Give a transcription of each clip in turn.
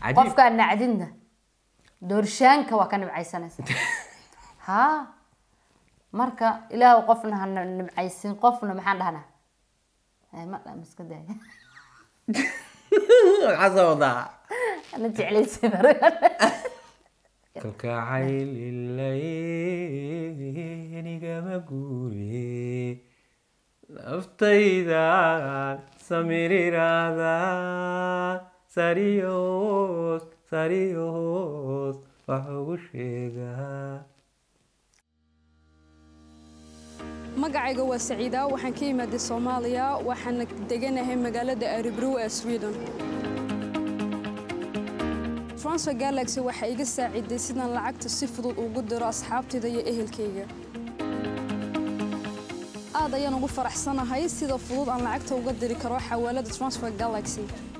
Cajiib. qofkaa nacdinna doorshaanka waa ka nibcaysanaysa ha marka ilaah qofna ha nibcaysin qofna maxaan dhahnaa Eh, ma dha iska daaya maxaa soo wadaa ana jeclaysa kalkacayl ilaynigama guure naftayda samiriraada sariyoos sariyoos wax ugu sheegaa magacayga waa saciida waxaan ka imaaday soomaaliya waxaana deganahay magaalada aribrow ee sweden transfer galaxy waxay iga saaciday sidaan lacagta si fudud ugu diro asxaabtayda iyo ehelkayga aad ayaan ugu faraxsanahay sida fudud aan lacagta uga diri karo xawaalada transfer galaxy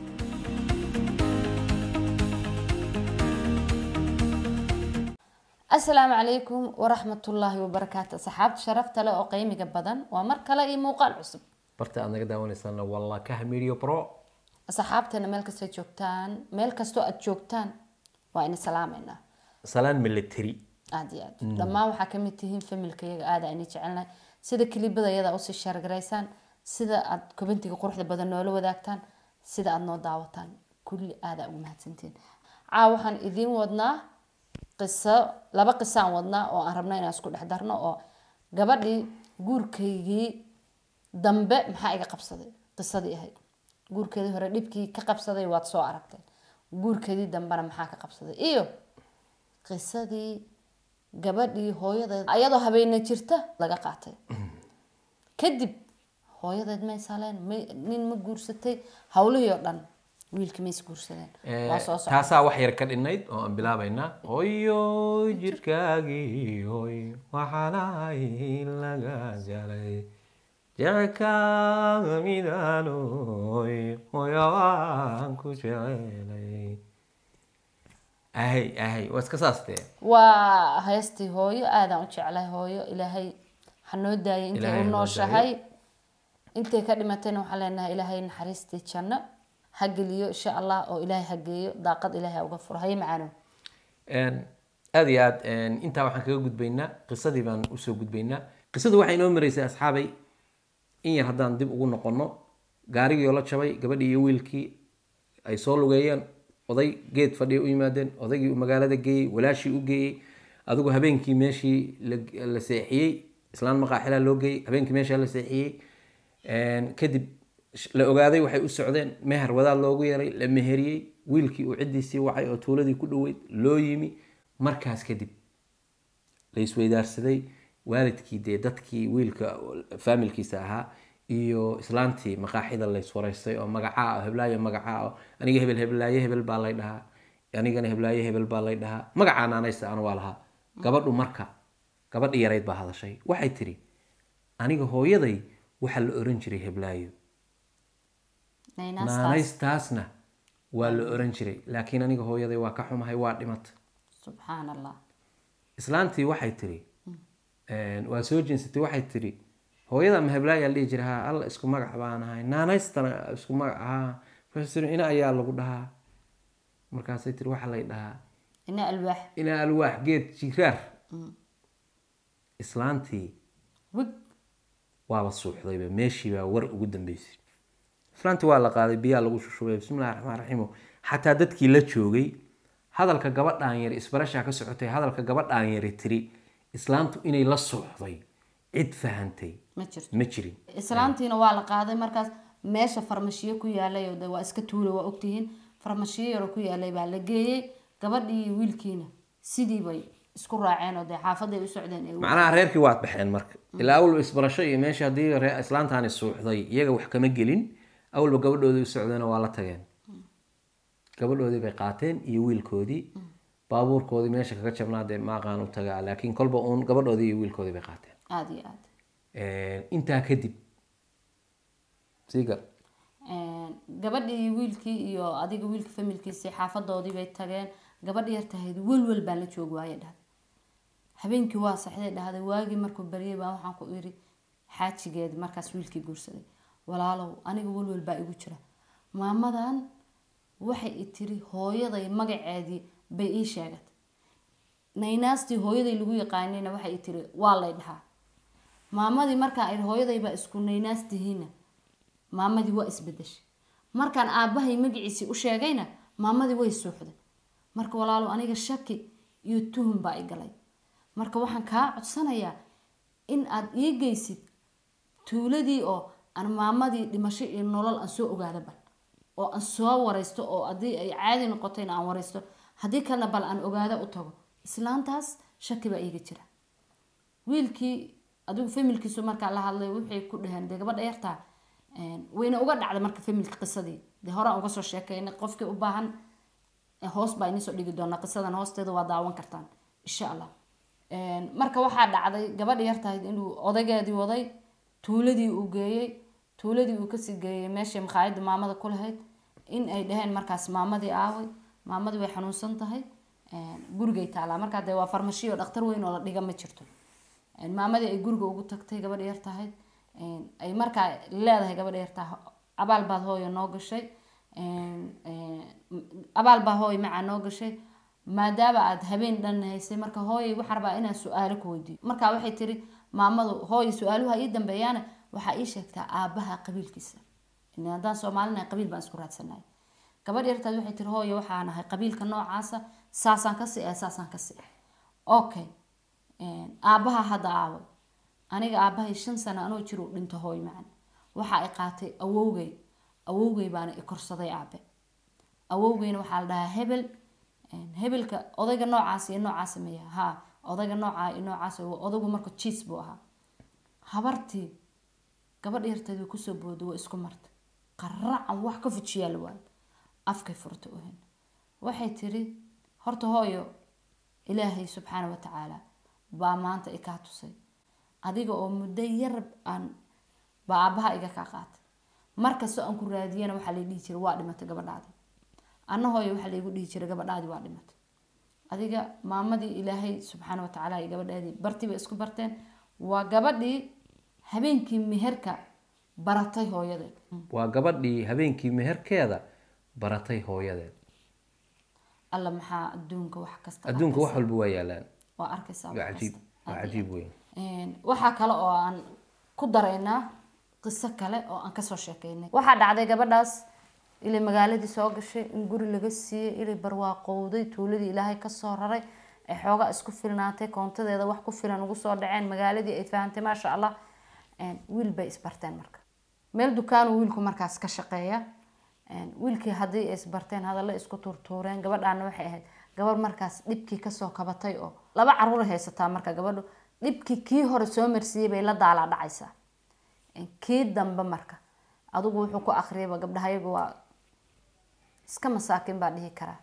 asalaamu calaykum waraxmatullaahi wabarakaatu asxaabta sharafta leh oo qiimiga badan waa mar kale iyo muuqaal cusub barta aad naga daawanaysaana walla kaha medio pro asxaabteena meel kastoo joogtaan meel kastoo aad joogtaan waa ina salaameynaa salaan military aad iyo aad dhammaan waxaa kamid tihiin familkayaga aada ayna jecelnahay sida kilibada yada usii shaargaraysaan sida aad kobantiga quruxda badan noola wadaagtaan sida aad noo daawataan kulli aada ugu mahadsantiin caa waxaan idiin wadnaa qiso laba qisaan wadnaa oo aan rabna inaan isku dhex darno oo gabadhii guurkaygii dambe maxaa iga qabsaday qisadii ahayd guurkeedii hore dhibkii ka qabsaday waad soo aragteen guurkeedii dambena maxaa ka qabsaday iyo qisadii gabadhii hooyadeed ayadoo habeena jirta laga qaatay kadib hooyadeed may saleen may nin ma guursatay hawlihii oo dhan wiilkii mays guursadeen waa soo socda taasaa wax yar ka dhinnayd oo aan bilaabaynaa hoyo jirkaagii hoy waxaanahay laga jalay jecelkaaga midaan hoy hoyo waan ku jecelay ahay ahay waa iska saas dee waa heestii hooyo aadaan u jeclahay hooyo ilaahay ha noo daayay intay Ilaahay u ha noo nooshahay intay ka dhimatayna waxaan leenahay ilaahay naxariistii janno ha geliyo insha allah oo ilaahay ha geeyo daaqad ilaahay ha uga furo haye macaano Een, aad iyo aad een, intaa waxaan kaga gudbaynaa qisadii baan usoo gudbaynaa qisadu waxay inoo maraysay asxaabay in yar haddaan dib ugu noqono gaarigii oo la jabay gabadhii iyo wiilkii ay soo lugeeyeen oday geed fadhiya u yimaadeen odaygii uu magaalada geeyey walaashii u geeyey adigu habeenkii meeshii la- la seexiyey islaan maqaaxilaa loo geeyey habeenkii meeshaa la seexiyey Een, kadib sh- la ogaaday waxay u socdeen meher wadaad loogu yeeray la meheriyey wiilkii uu ciddiisii wacay oo tuuladii ku dhoweyd loo yimi markaas kadib la isweydaarsaday waalidkii dee dadkii wiilka faamilkiisa ahaa iyo islaantii maqaaxida la iswaraystay oo magacaa oo heblaayo magacaa oo aniga hebel heblaaye hebel baa lay dhahaa anigana heblaaye hebel baa lay dhahaa magacaa naanaysta anu waa lahaa gabadhu marka gabadhi yarayd baa hadashay waxay tiri aniga hooyaday waxaa la oran jiray heblaayo naynastaas naanaystaasna waa la oran jiray laakiin aniga hooyaday waa ka xumahay waa dhimata subxaan allah islaantii waxay tiri waa soo jinsatay waxay tiri hooyada ma heblaayaa la dhihi jira ha alla isku magac baan ahay naanaystana isku magac ahaa markaasay tiri ina ayaa lagu dhahaa markaasay tiri waxaa lay dhahaa ina alwaax ina alwaax geed jiraar islaantii wig waaba suuxdayba meeshii baa war ugu dambeysay islaantii waa la qaaday biyaa lagu shushubay bismillahi raxmaan raxiimo xataa dadkii la joogay hadalka gabadhaan yari isbarashaa ka socotay hadalka gabadhaan yari tiri islaantu inay la suuxday cid fahantay ma jirto ma jirin islaantiina waa la qaaday markaas meesha farmashiyo ku yaalay oo de waa iska tuula waa ogtihiin farmashiyo yaroo ku yaalay baa la geeyey gabadhii iyo wiilkiina sidii bay isku raaceen oo dee xaafaday u socdeen ee macnaha reerkii waad baxeen marka ilaa awalba isbarasho iyo meesha haddii ree- islaantaani suuxday iyaga wax kama gelin awalba gabadhoodii u socdeena waa la tageen gabadhoodii bay qaateen iyo wiilkoodii baabuurkoodii meesha kaga jabnaa dee maaqaan u tagaa laakiin kolba uun gabadhoodii iyo wiilkoodii bay qaateen aada iyo aada intaa kadib sii gal gabadhii iyo wiilkii iyo adiga wiilka familkiisii xaafadoodii bay tageen gabadhi yar tahayd welwel baan la joogi waaye dhahday habeenkii waa saxday dhahday waagii markuu baryay baa waxaan ku iri xaajigeedi markaas wiilkii guursaday walaalow aniga welwel baa igu jira maamadan waxay i tiri hooyaday magaceedii bay ii sheegatay naynaastii hooyaday lagu yaqaanayna waxay i tiri waa lay dhahaa maamadii markaan idhi hooyaday baa isku naynaastihiina maamadii waa isbedeshay markaan aabbahay magaciisii u sheegayna maamadii way suuxday marka walaalo aniga shaki iyo tuhum baa i galay marka waxaan kaa codsanayaa in aad ii geysid tuuladii oo aan maamadii dhimasho iyo nolol aan soo ogaada bal oo aan soo waraysto oo haddii ay caadi noqotayna aan waraysto haddii kalena bal aan ogaada u tago islaantaas shaki baa iiga jira wiilkii adigu familkiisu markaa la hadlay waxay ku dhaheen dee gabadha yartaa wayna uga dhacday marka familka qisadii dee horaan uga soo sheekeynay qofkii u baahan hoos baa inisoo dhigi doonaa qisadan hoosteeda waa daawan kartaan insha allah marka waxaa dhacday gabadha yartahayd inuu odaygeedii waday tuuladii uu geeyey tuuladii uu kasii geeyey meeshay makhaayadda maamada ku lahayd in ay dhaheen markaas maamadii aaway maamadii way xanuunsan tahay gurigay taalaa markaa dee waa farmashiyo dhakhtar weyn oo la dhiga ma jirto maamadii ay guriga ugu tagtay gabadha yartahayd ay markaa leedahay gabadha yartaa abaal baad hooyo noo gashay abaal baa hooy macaa noo gashay maadaama aad habeen dhan haysay marka hooyay waxaa rabaa inaan su-aalo ku weydiiyo marka waxay tiri maamadu hooy su-aaluha ii dambeeyaana waxaa ii sheegtaa aabaha qabiilkiisa in haddaan soomaalina qabiil baan isku raadsanay gabadh yartaad waxay tiri hooye waxaan ahay qabiilka noocaasa saasaan ka si-ah saasaan ka si-ah okay aabaha hadda aaway aniga aabahay shan sano anoo jir u dhinto hooy macan waxa ay qaatay awowgay awowgay baana i korsaday aabe awowgayna waxaa la dhahaa hebel hebelka odayga noocaas iyo noocaas maya ha odayga noocaa iyo noocaas odaygu marka jiis buu ahaa habartii gabadh yarteed way kusoo booday waa isku martay qaracan wax ka fujiyaa la waayo afkay furtay uhen waxay tiri horta hooyo ilaahay subxaana wa tacaala baa maanta i kaa tusay adiga oo muddo yar aan baa aabaha iga kaa qaatay markastoo aan ku raadiyana waxaa lay dhihi jiray waa dhimatay gabadhaadi anna hooyo waxaa laygu dhihi jiray gabadhaadi waa dhimatay adiga maamadii ilaahay subxaana wa tacaala iyo gabadhaadii bartii bay isku barteen waa gabadhii habeenkii meherka baratay hooyadeed waa gabadhii habeenkii meherkeeda baratay hooyadeed alla maxaa adduunka wax kasta adduunka wax walba waa yaalaan waa arkaysaa waa wax cajiib kasta. waa cajiib weyn waxaa kale oo aan ku daraynaa qiso kale oo aan kasoo sheekeynay waxaa dhacday gabadhaas ilay magaaladii soo gashay in guri laga siiyey ilay barwaaqowday tuuladii ilaahay kasoo raray ay xoogaa isku filnaatay koontadeeda wax ku filan ugu soo dhaceen magaaladii ay fahantay maasha allah wiil bay isbarteen marka meel dukaanu wiilku markaas ka shaqeeya wiilkii haddii ay isbarteen hadalla isku tuurtuureen gabadhaana waxay ahayd gabar markaas dhibkii kasoo kabatay oo laba caruur haysataa marka gabadhu dhibkii kii hore soo marsiiyey bay la daalaa dhacaysaa kii dambe marka adigu wuxuu ku akriyayba gabdhahayagu waa iska masaakin baa dhihi karaa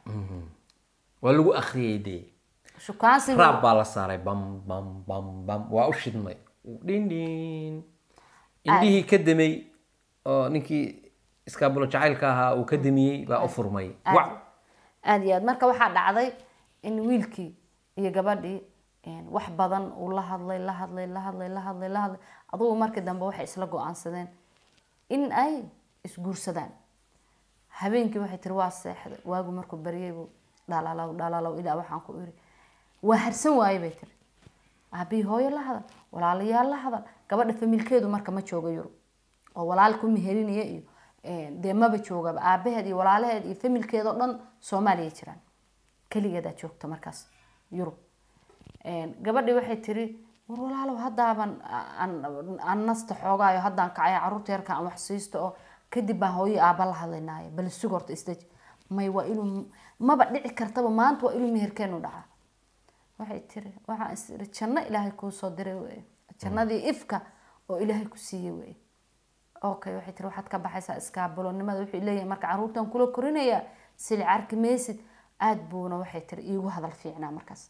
waa lagu akriyay dee shukaansiga raab baa la saaray bam bam bam bam waa u shidmay dhin dhin indhihii ka damay oo ninkii iskaabulo jacaylka ahaa uu ka damiyey baa u furmay wac aada iyo aad marka waxaa dhacday in wiilkii iyo gabadhii wax badan uu la hadlay la hadlay la hadlay la hadlay la hadlay adugu markii dambe waxay isla go-aansadeen in ay isguursadaan habeenkii waxay tiri waa seexday waagu markuu baryay buu dhalaalow dhalaalow ilaa waxaan ku iri waa harsan waaye bay tiri aabihii hooyo la hadal walaalayaal la hadal gabadha familkeedu marka ma jooga yurub oo walaal ku meherinaya iyo dee maba joogaba aabaheed iyo walaalaheed iyo familkeed oo dhan soomaaliya jiraan keligeedaa joogta markaas yurub gabadhii waxay tiri war walaalow haddaaban aan nasta xoogaayo haddaan kacaya caruurta yarka aan wax siisto oo kadib baan hooyo aaba la hadlaynaayo bal sug horta isdeji may waa inuu maba dhici kartaba maanta waa inuu meherkeenu dhacaa waxay tiri waxaan is iri janno ilaahay kuu soo diray wey jannadii ifka oo ilaahay ku siiyey wey okay waxay tiri waxaad ka baxaysaa iskaabulonimada wuxuu leeyahay marka caruurtan kula korinayaa sili carki maysid aada buuna waxay tiri iigu hadal fiicnaa markaas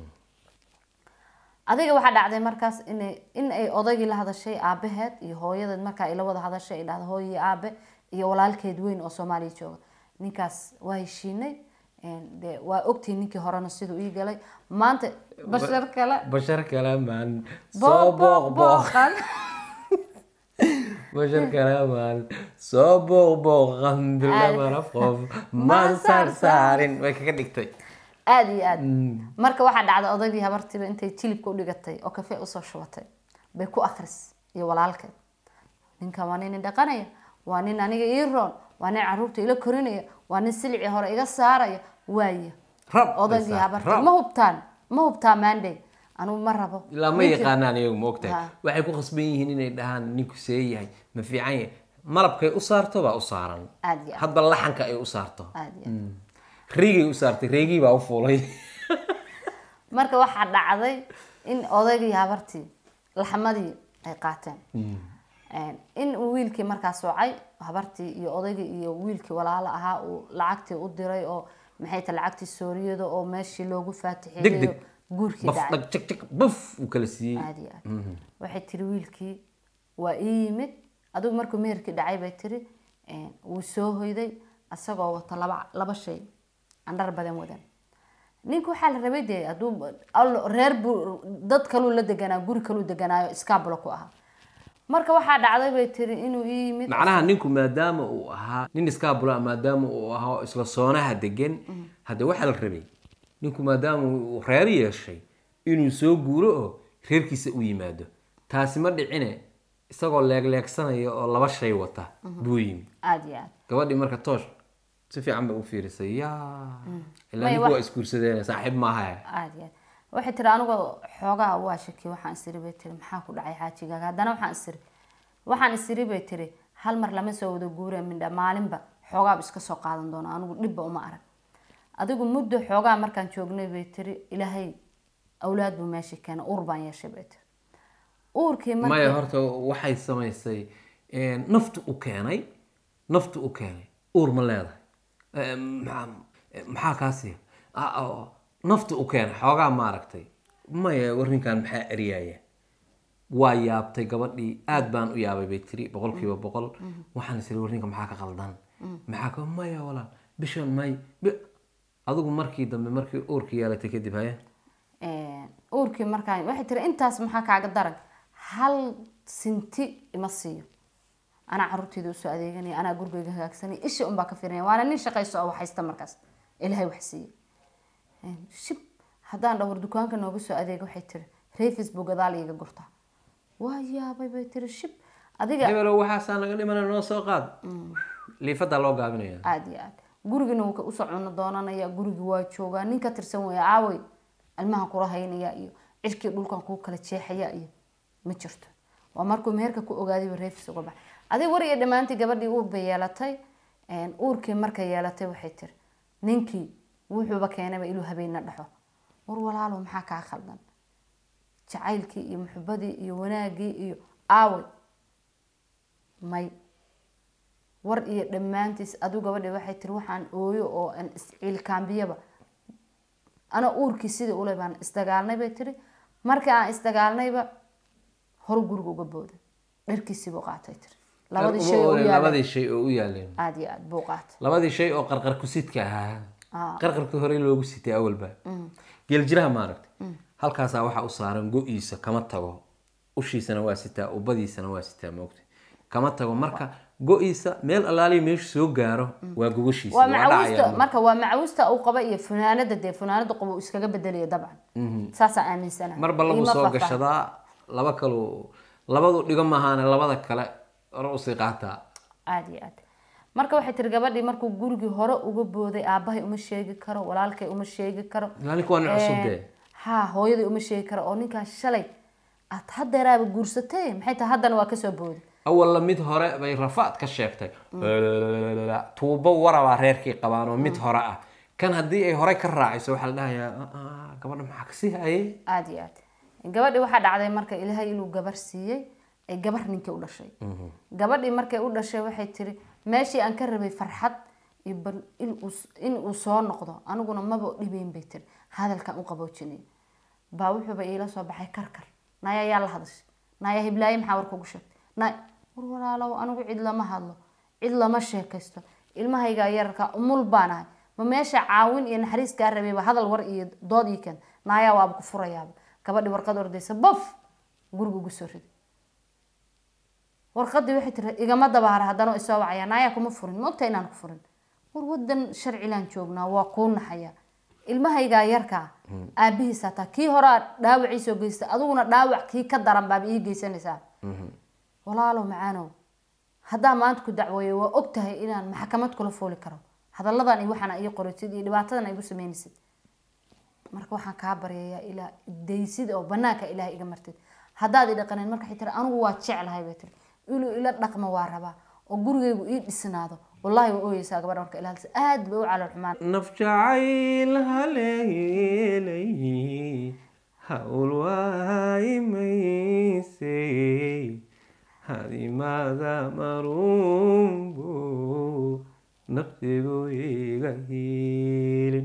adiga waxaa dhacday markaas inay in ay odaygii la hadashay aabaheed iyo hooyadeed markaa ay la wada hadashay ay dhahda hooyo iyo aabe iyo walaalkeed weyn oo soomaaliya jooga ninkaas waa heshiinay de waa ogtihi ninkii horena siduu ii galay maanta bashar kale bashar kale maan soo booq booq booqan bashar kalamaan soo booqbooqan bilamana qof maan saarsaarin way kaga dhigtay aada iyo aada marka waxaa dhacday odaygii habartiiba intay jilibka u dhigatay oo kafee usoo shubatay bay ku akris iyo walaalkeed ninkan waa nin dhaqanaya waa nin aniga ii roon waa nin caruurta ila korinaya waa nin silicii hore iga saaraya waaya rab odaygii bas, habartii rab. ma hubtaan ma hubtaa maandey anugu ma rabo ilaa ma Ninkii- yaqaanaan iyagu ma ogtahay Ha. waxay ku khasban yihiin inay dhahaan ninku see yahay ma fiican yahay malabkay u saarto baa u saaran aada iyo aad hadba laxanka ay u saarto aada iyo aad riigay u saartay reegii baa u fuulay marka waxaa dhacday in odaygii habartii laxmadii ay qaateen in uu wiilkii markaas wacay habartii iyo odaygii iyo wiilkii walaalo ahaa uu lacagtii u diray oo maxay tahay lacagtii sooriyada oo meeshii loogu deg faatixeeyay deg oo guurkii baf dhacay dhag jag jag buf uu kala siiyey aada iyo aad waxay tiri wiilkii waa ii yimid adigu markuu meherkii dhacay bay tiri wuu soo hoyday isagoo wata laba laba shay aan dhar badan wadan ninka waxaa la rabay dee hadduu allo- reer buu dad kaluu la deganaa guri kaluu deganaayo iskaabulo ku ahaa marka waxaa dhacday bay tiri inuu ii yimid macnaha ninku maadaama uu ahaa nin iskaabula maadaama uu ahaa oo isla soonaha degan hadde waxaa la rabay ninku maadaama uu reer yeeshay inuu soo guuro oo reerkiisa u yimaado taasi ma dhicine isagoo leegleegsanaya oo laba shay wata buu yimi aada iyo aad gabadhii marka toosh si fiican bay u fiirisay yaa ilaa May ninku wax- waa isguursadeen saaxiib maaha aada iyo aad waxay tiri anigoo xoogaa waa shaki waxaan isiri bay tiri maxaa ku dhacay xaajigaaga haddana waxaan isiri waxaan isiri bay tiri hal mar lama soo wada guura mindha maalinba xoogaaba iska soo qaadan doona anigu dhibba uma arag adigu muddo xoogaa markaan joognay bay tiri ilaahay awlaad buu meeshii keenay uur baan yeeshay bay tiri uurkii maya markii horta waxay samaysay naftu u keenay naftu u keenay uur ma leedahay Eh, maxaa- eh, maxaa kaasi Ah, oo, naftu u keenay xoogaa maaragtay maya warninkan maxaa eryaaya waa yaabtay gabadhii aad baan u yaabay bay tiri boqolkiiba boqol waxaan isiri warninka maxaa ka qaldan maxaa ka maya walaal bishan may bi- adigu markii dambe markii uurkii yeelatay kadib haya uurkii markaan waxay tiri intaas maxaa kaaga daran hal sinti ima siiyo anaa caruurteyda usoo adeeganaya anaa gurigeyga hagaagsanaya isha unbaa ka firinaya waana nin shaqayso oo waxhaysta markaas ilaahay wax siiye shib haddaan dhawr dukaanka nooga soo adeega waxay tiri reefis buu gadaal iiga gurtaa waa yaabay bay tiri shib adiga hebelow waxaasaa naga dhimana noo soo qaad liifadaa loo gaabinaya aada iyo aad gurigina wuu ka- usoo cuno doonanaya gurigi waa joogaa nin ka tirsan weya aawey ilmahan kula haynaya iyo cirkii dhulkan kuu kala jeexaya iyo ma jirto waa markuu meherka ku ogaadayba reefis uga bax adig war iyo dhammaantii gabadhii uur bay yeelatay uurkii markay yeelatay waxay tiri ninkii wuxuuba keenayba inuu habeenna dhaxo war walaalo maxaa kaa khaldan jacaylkii iyo muxubadii iyo wanaagii iyo aawey may war iyo dhammaantiis aduu gabadhi waxay tiri waxaan ooyo oo aan isciilkaambiyaba ana uurkii sidii ule baan isdagaalnay bay tiri markii aan isdagaalnayba horu guriga uga booda dharkiisiibuu qaatay tiri labadii shay oo u yaalay labadii shay oo u yaaleen aada iyo aada buu qaatay labadii shay oo qarqar ku sidka ahaa Ah. qarqarkii hore loogu sitay awalba geeljiraha maaragtay halkaasaa waxaa u saaran go-iisa kama tago ushiisana waa sitaa ubadiisana waa sitaa moogta kama tago marka go-iisa meel allaaliya meeshu soo gaaro waa gogashiisa waa waa macawusta dhacaya marka waa macawusta uu qaba iyo funaanada dee funaanada qaba uu iskaga bedelaya dabcan saasaa aaminsana marba lagu soo gashadaa laba kalu labadu dhigo maahaane labada kale hore usii qaataa aada iyo aad marka waxay tiri gabadhii markuu gurigii hore uga booday aabahay uma sheegi karo walaalkay uma sheegi karo ilaa ninku waa nin cusub Eh, dee ha hooyadii uma sheegi karo oo ninkaan shalay aad hadeeraaba guursatay maxay tahay haddana waa kasoo booday awalla mid hore bay rafaad ka sheegtay tuubo warabaa reerkii qabaan oo mid hore ah kan haddii ay hore ka raacayso waxaa la dhahayaa "Ah, ah, gabadha maxaa kasii hayay aada iyo aad gabadhii waxaa dhacday marka ilaahay inuu gabar siiyey ay gabar ninkii u dhashay gabadhii markay u dhashay waxay tiri meeshii aan ka rabay farxad iyo bal in uu- in uu soo noqdo aniguna maba dhibayn bay tiri hadalkan u qaboojinay baa wuxuuba iila soo baxay karkar naya yaa la hadashay naya hiblaaye maxaa war kugu sheegtay nay war walaalow anigu cid lama hadlo cid lama sheekaysto ilmahaygaa yararka umul baan ahay ma meesha caawin iyo naxariis kaa rabayba hadal war iyo dood ii keen naayaa waaba ku furayaaba gabadhi warqad ordaysa bof guriga ugu soo riday warqadii waxay tiri igama dabaara haddana isoo wacaya naayaa kuma furin maogta inaan ku furin war wadan sharcilaan joognaa waa kuu naxaya ilmahaygaa yarkaa aabihiis hataa kii horaa dhaawaciisoo geysta adiguna dhaawac kii ka daran baaba ii geysanaysaa walaalow macaanow haddaa maanta ku dacweeyo waa og tahay inaan maxkamad kula fooli karo hadalladan iyo waxaana ii qoraysid iyo dhibaatadan igu sameynaysid marka waxaan kaa baryayaa ilaa daysid oo banaanka ilaah iga martid haddaad i dhaqaneyn marka waxay tiri anigu waa jeclahay bay tiri inuu ila dhaqmo waa rabaa oo gurigaygu ii dhisnaado wallahi waa ooyeysaa gabadha marka ilaalisa aad bay u calool xumaan naf jacayl haleelay hawl waayimaysay hadimaada marunbu naftigu iga hiilin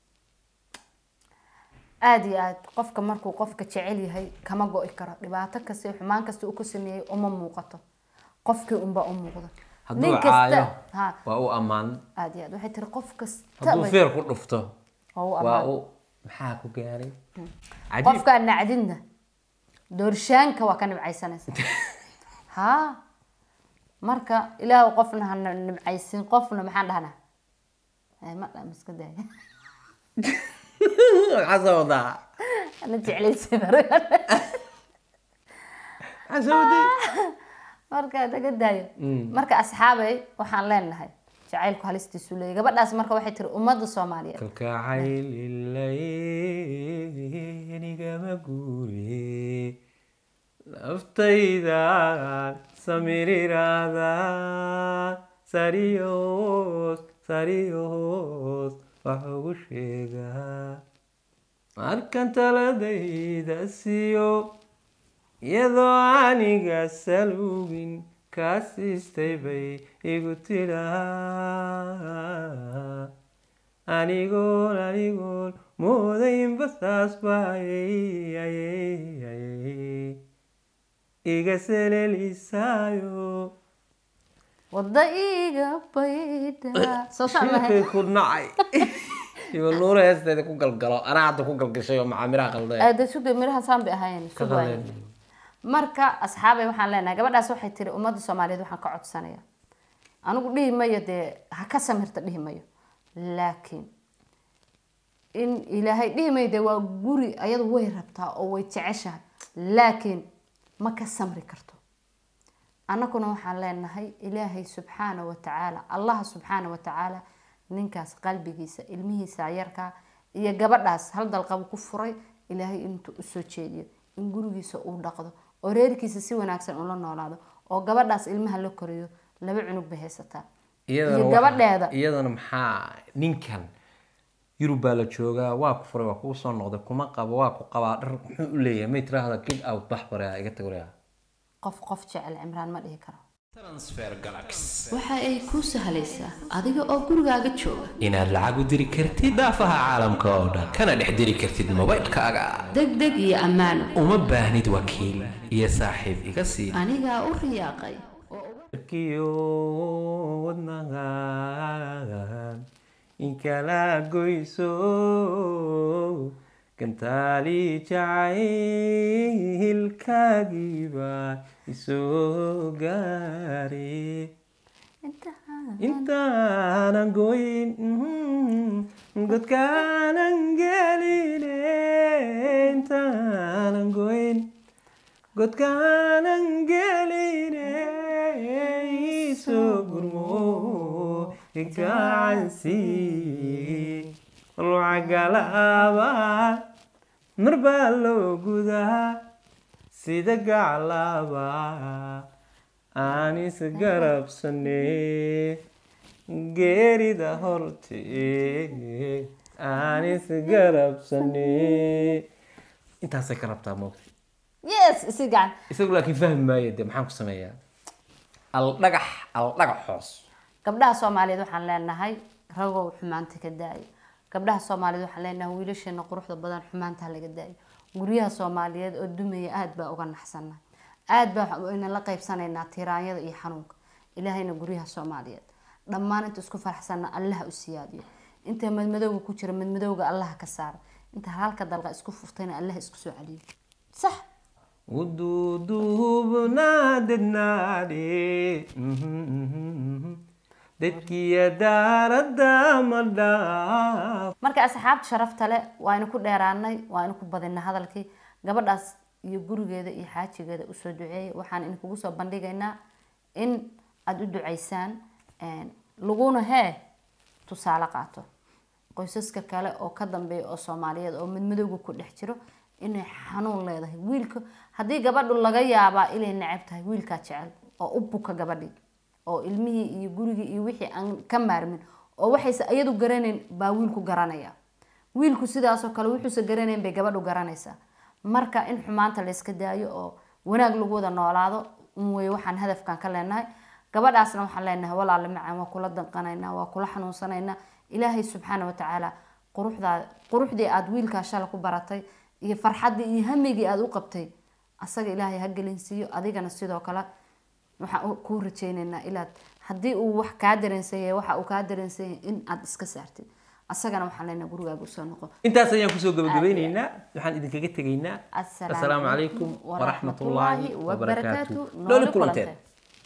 aada iyo aad qofka markuu qofka jecel yahay kama go-i karo dhibaato kasta iyo xumaan kasta uu ku sameeyey uma muuqato qofkii unbaa u muuqda hadduu caayo ha waa u ammaan aada iyo aad waxay tiri qof kasta hadduu bay- feer ku dhufto waa u waa ammaan u maxaa ku gaaray cajiib qofkaa nacdinna doorshaanka waa ka nibcaysanaysa ha marka ilaah qofna ha nibcaysin qofna maxaan dhahnaa Eh, ma dha iska daaya maxaa soo wadaa ana jeclaysin maxaa soo waday marka naga daayo marka asxaabay waxaan leenahay jacaylku halistiisu leeyahy gabadhaas marka waxay tiri ummadda soomaaliyeed kalkacaylilaynigama guure naftayda samiriraada sariyoos sariyoos wax ugu sheegaa markan taladayda siiyo iyadoo aniga salugin kaa siistay bay igu tidhaa anigoon anigoon moodaynba saas baayay iga selelisaayo wadda iga baydha soo saar mahay shilkay ku nacay iba nuura heesteeda ku galgalo anaa hadda ku galgashay oo macaamiraha qalday aada suga miraha saan bay ahaayeen Ka sug waayeen qaleen. marka asxaabay waxaan leenahay gabadhaas waxay tiri ummadda soomaaliyeed waxaan ka codsanaya anigu dhihi mayo dee ha ka samirta dhihi mayo laakiin in ilaahay dhihi mayo dee waa guri ayadu way rabtaa oo way jeceshahay laakiin ma ka samri karto annaguna waxaan leenahay ilaahay subxaana wa tacaala allaha subxaana wa tacaala ninkaas qalbigiisa ilmihiisa yarkaa iyo gabadhaas hal dalqabu ku furay ilaahay intuu usoo jeediyo in gurigiisa uu dhaqdo oo reerkiisa si wanaagsan ula noolaado oo gabadhaas ilmaha la koriyo laba cunug bay haysataa iyadana iyo waxa- gabadheeda iyadana maxaa ninkan yurub baa la joogaa waa ku furay waa kuu soo noqday kuma qabo waa ku qabaa dhar muxuu u leeyahay may tiraahda kid out bax bareha iga tagoreha qof qof jecel cimraan ma dhihi karo transfer galax waxa ay kuu sahlaysaa adiga oo gurigaaga jooga inaad lacag u diri kartid daafaha caalamka oo dhan kana dhex diri kartid mobaylkaaga deg deg iyo ammaano uma baahnid wakiil iyo saaxiib iga sii anigaa u riyaaqay kiyo wadnahan in kala goyso gantaali jacaylkaagiiba isoo gaare intaanan goyn godkaanan geline intaanan goyn godkaanan geline isoo gurmo igacansi lacagalaaba mar baa loo gudaa sida gaclaaba aan isgarabsane geerida horte aan isgarabsane intaasay ka rabtaa moogta yes isi gacan isagu laakiin fahmi maayo dee maxaan ku sameeyaa aldhagax aldhagax hoos gabdhaha soomaaliyeed waxaan leenahay ragow xumaanta ka daayo gabdhaha soomaaliyeed waxaan leenahay wiilasheena quruxda badan xumaanta ha laga daayo guryaha soomaaliyeed oo dumaya aada baa uga naxsannahay aada baa ayna la qaybsanaynaa tiraanyada iyo xanuunka ilaahayna guryaha soomaaliyeed dhammaan inta isku faraxsanna allaha u siyaadiyo inta madmadowga ku jira madmadowga allaha ka saara inta halka dalqa isku fuftayna allaha isku soo celiyo sax uduuduubnaadednaadhe dadkiya daaradda ma dhaaf marka asxaabta sharafta leh waaynu ku dheeraanay waaynu ku badinay hadalkii gabadhaas iyo gurigeeda iyo xaajigeeda usoo duceeyay waxaan idinkugu soo bandhigaynaa in aada u ducaysaan laguna hee tusaale qaato qoysaska kale oo ka dambeeya oo soomaaliyeed oo midmadowga ku dhex jiro inay xanuun leedahay wiilka haddii gabadhu laga yaabaa inay necab tahay wiilkaa jecel oo u buka gabadhii oo ilmihii iyo gurigii iyo wixii aan ka maarmin oo waxayse iyadu garanayn baa wiilku garanaya wiilku sidaasoo kale wuxuuse garanayn bay gabadhu garanaysaa marka in xumaanta layska daayo oo wanaag lagu wada noolaado un wey waxaan hadafkan ka leenahay gabadhaasna waxaan leenahay walaale macaan waa kula danqanaynaa waa kula xanuunsanaynaa ilaahay subxaana watacaala quruxdaa quruxdii aada wiilkaa shala ku baratay iyo farxaddii iyo hamigii aada u qabtay asaga ilaahay ha gelinsiiyo adigana sidoo kale waxaan kuu rajeyneynaa ilaad haddii uu wax kaa dareensanyay waxa uu kaa dareensanyay in aada iska saartid asagana waxaan leenahay gurigaaga usoo noqo intaas ayaan kusoo gabagabeyneynaa waxaan idinkaga tegaynaa Assalaamu assalaamu calaykum calaykum waraxmatullaahi waraxmatullaahi wabarakaatu wabarakaatu. nooli Nooli kulanteen kulanteen.